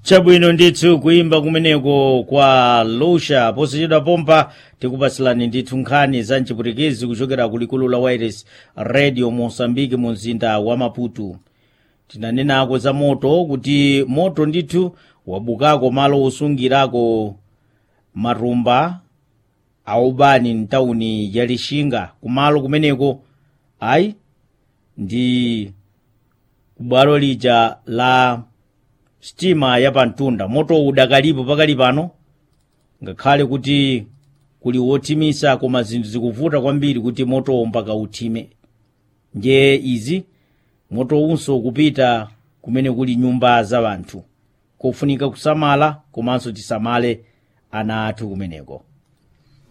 chabwino ndithu kuimba kumeneko kwa lusha posachedwa pompa tikupasilani ndithu nkhani za mchipwitikizi kuchokera kulikulu la wires radio mosambiki mu mzinda wa maputo tinanenako za moto kuti moto ndithu wabukako malo osungirako matumba aubani mtawuni ya lixinga kumalo kumeneko ayi ndi kubwalo lija la sitima yapamtunda moto udakalipo pakali pano ngakhale kuti kuli wothimisa koma zinthu zikuvuta kwambiri kuti motowo mpaka uthime nje izi moto unso kupita kumene kuli nyumba za anthu kofunika kusamala komanso tisamale ana athu kumeneko